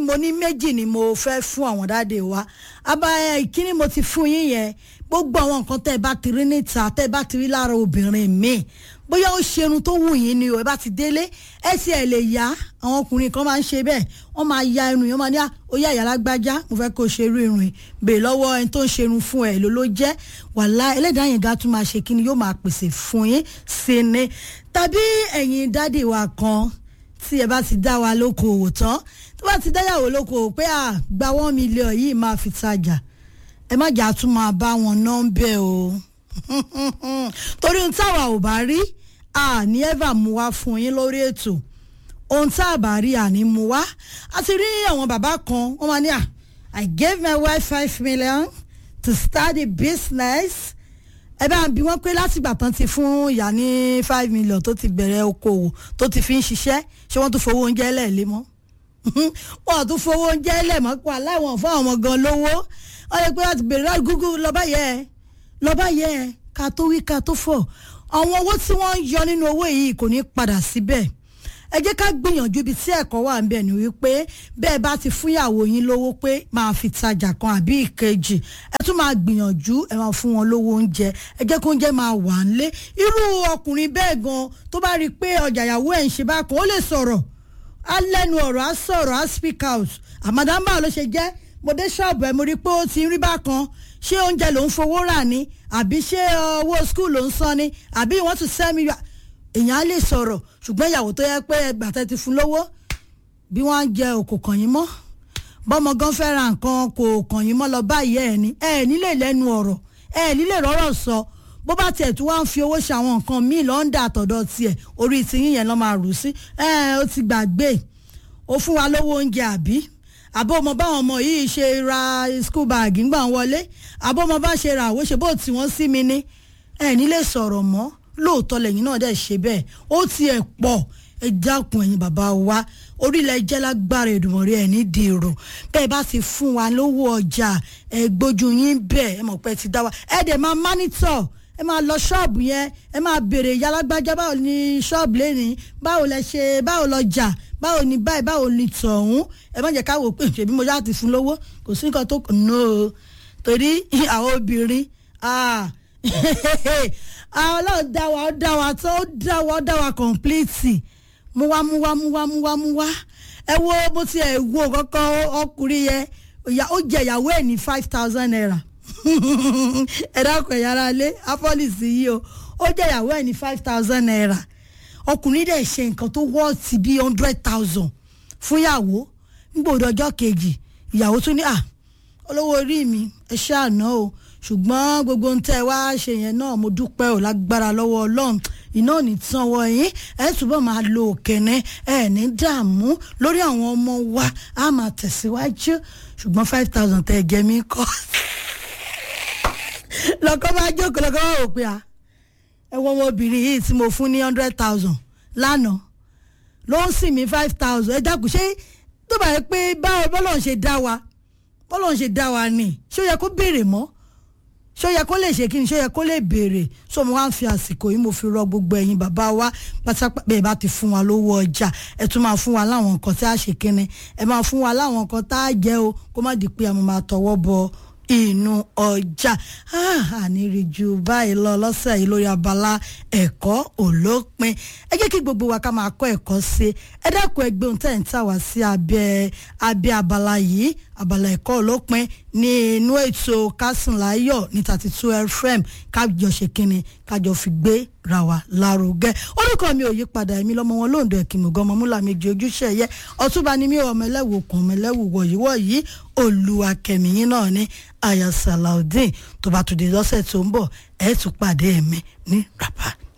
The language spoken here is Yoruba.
mo ní méjì ni mo fẹ́ fún àwọn dáde wa abáyá ìkíní mo ti fún yín yẹn gbogbo àwọn nǹkan tẹ́ ẹ bá ti rí níta tẹ́ ẹ bá ti rí lára obìnrin míì bóyá ó ṣerun tó wù yín ni o ẹ bá ti délé ẹ sì ẹ lè yá àwọn ọkùnrin kan máa ń ṣe bẹ́ẹ̀ wọ́n máa ya irun yẹn wọ́n máa ní ó yá ìyá lágbájá mo fẹ́ kó ṣe irú irun yìí bèè lọ́wọ́ ẹni tó ń ṣerun fún ẹ ló ló jẹ́ wàhálà ẹlẹ́dàá yẹn ga tún máa ṣe kí ni yóò máa pèsè fún yín sí ni tàbí ẹ̀yin dádì wa kan tí ẹ bá ti dá wa lókoòwò tán tó bá ti dáyàwó lókoòwò pé à gba one million yìí máa fi tajà ẹ má jà tún máa bá wọn nọ́ńbẹ́ o torí ohun táwa ò bá rí àní ẹ́fà mú wá fún yín lórí ètò ohun tá a bá rí àní mú wá a ti rí àwọn bàbá kan wọ́n máa ní à I gave my wife five million to start a business ẹ bá bí wọ́n pé látìgbà tán ti fún ìyá ní five million tó ti bẹ̀rẹ̀ okòwò tó ti fi ń ṣiṣẹ́ ṣé wọ́n tún fowó oúnjẹ lẹ̀ mọ́ wọ́n tún fowó oúnjẹ lẹ̀ mọ́ pa aláwọ̀n fún àwọn gan lówó wọ́n yẹ pé láti bèrè láti gúgú lọ́ba yẹ lọ́ba yẹ ká tó wí ká tó fọ̀ àwọn owó tí wọ́n ń yọ nínú owó yìí kò ní padà síbẹ̀ ẹ jẹ́ ká gbìyànjú ibi tí ẹ̀kọ́ wà ń bẹ̀ ni wípé bẹ́ẹ̀ bá ti fúnyàwó yín lówó pé máa fi tajà kan àbí ìkejì ẹ tún máa gbìyànjú ẹ máa fún wọn lówó oúnjẹ ẹ jẹ́ kó oúnjẹ máa wà nílé irú ọkùnrin bẹ́ẹ̀ gan tó bá rí i pé ọjà ìyàwó ẹ̀ ń ṣe bákan ó lè sọ̀rọ̀ á lẹ́nu ọ̀rọ̀ á sọ̀rọ̀ á speak out àmàdàmbà ló ṣe jẹ́ mo dé ṣọ́ọ̀bù ẹ̀ mo rí i pé ó ti ń rí bákan ṣé oúnjẹ ló ń fowó rà ní àbí ṣé owó skul ló ń san ni àbí wọ́n tún sẹ́mi èèyàn á lè sọ̀rọ̀ ṣùgbọ́n ìyàwó tó yẹ pé ẹgbàtẹ́ ti fún lówó bí wọ́n á jẹ òkò kàn yín mọ́ bọ́mọ gan fẹ́ ra nǹkan kò kàn yín mọ́ lọ báyìí ẹ̀ ní ẹ̀ nílé lẹ́nu ọ̀rọ̀ ẹ̀ nílé rọ́rọ̀ sọ bó bá tiẹ̀ tún wá ń fi owó ṣe àwọn nǹkan míì lọ́ńdà àtọ̀dọ̀ tiẹ̀ orí tiyín yẹn lọ́ máa rù sí ẹ̀ ó ti gbàgbé ó fún wa lówó oúnjẹ àbí àbó ọmọ báwọn ọmọ yìí ṣe ra school bag ńgbà wọlé àbó ọmọ bá ṣe ra àwòṣe bó tí wọ́n sí mi ní ẹ̀ nílé sọ̀rọ̀ mọ́ lóòótọ́ lẹ́yìn náà dẹ̀ ṣe bẹ́ẹ̀ ó tiẹ̀ pọ̀ ẹ dákun ẹ̀yin bàbá wa orílẹ̀ jẹ́ lágbára Èdùmàrè ẹ̀ ní dèrò bẹ́ẹ̀ bá ti fún wa lówó ọjà ẹ gbójú yín bẹ́ẹ̀ ẹ mọ̀ pé ti dá wa ẹ dẹ̀ máa mánítọ̀ ẹ máa lọ ṣọ́ọ̀bù yẹn ẹ máa béèrè ìyá alágbájá báwo ni ṣọ́ọ̀bù lẹ́nìí báwo lẹ ṣe báwo lọ jà báwo ni báyìí báwo ni tọ̀hún ẹ má jẹ́ ká wò pé ṣèbí mo yá ti fún lówó kò sí nǹkan tó kàn ní o torí àwọn obìnrin ọlọ́run dá wa ó dá wa tó ó dá wa ó dá wa complete mú wá mú wá mú wá mú wá mú wá ẹ wo bó ti ẹ̀ wo kọ́kọ́ ọkùnrin yẹn ó jẹ ìyàwó ẹ̀ ní five thousand naira ẹ dákun ẹ̀yà ara lé apọ́lìsì yìí o ó jẹ ìyàwó ẹ̀ ní five thousand naira ọkùnrin dẹ̀ ṣe nǹkan tó wọ́ọ̀tì bíi hundred thousand fún ìyàwó nígbòdo ọjọ́ kejì ìyàwó tún ní à olówó orí mi ẹ ṣáàná o ṣùgbọ́n gbogbo ń tẹ́ wá ṣe yẹn náà mo dúpẹ́ ò lágbára lọ́wọ́ ọlọ́run iná ò ní tán wọ yín ẹ túbọ̀ máa lo òkèné ẹ ní dààmú lórí àwọn ọmọ wa á máa tẹ̀síwájú ṣùgbọ́n five thousand tẹ́ ẹ jẹ mí kọ́ lọ́kọ́ bá jókòó lọ́kọ́ bá wò pé a ẹ wọ ọmọbìnrin yìí tí mo fún ní hundred thousand lánàá ló ń sìn mí five thousand ẹ dákun ṣé tó bá yẹ pé báwo bọ́lọ̀ ń ṣe dá wa bọ́lọ̀ ń ṣe dá wa ni ṣé ó yẹ kó béèrè mọ́ ṣó yẹ kó lè ṣe kí ni ṣó yẹ kó lè béèrè so mo wá ń fi àsìkò yìí mo fi rọ gbogbo ẹ̀yin bàbá wa pátápátá bẹ́ẹ̀ bá ti fún wa lówó ọjà ẹ tún máa fún wa láwọn nǹkan tí a ṣe kíni ẹ máa fún wa láwọn nǹkan tá a jẹ o kó má di pé a máa tọwọ́ bọ inú ọjà àníríjú báyìí lọ lọ́sẹ̀ yìí lórí abala ẹ̀kọ́ òlópin ẹ jẹ́ kí gbogbo wa ká máa kọ́ ẹ̀kọ́ sí ẹ dákun ẹgbẹ́ ohun tẹ̀ ń tà wá sí abẹ́ abẹ́ abala yìí abala ẹ̀kọ́ òlópin ní inú ètò kásùnláyọ̀ ní thirty two fm kájọ ṣe kínni kájọ fi gbé ra wa lárugẹ orúkọ mi ò yí padà èmi lọmọ wọn lóńdó ẹkìmọgàn ọmọmúlà méjì ojúṣe ẹyẹ ọtúnba ni mi ò ọmọ ẹlẹ́wù kan ọmọ ẹlẹ́wù wọ̀yíwọ̀yí olùwàkẹ́mìyín náà ní aya salaudeen tó bá tún di lọ́sẹ̀ tó ń bọ̀ ẹ̀ tún pàdé ẹ̀mí ní rapa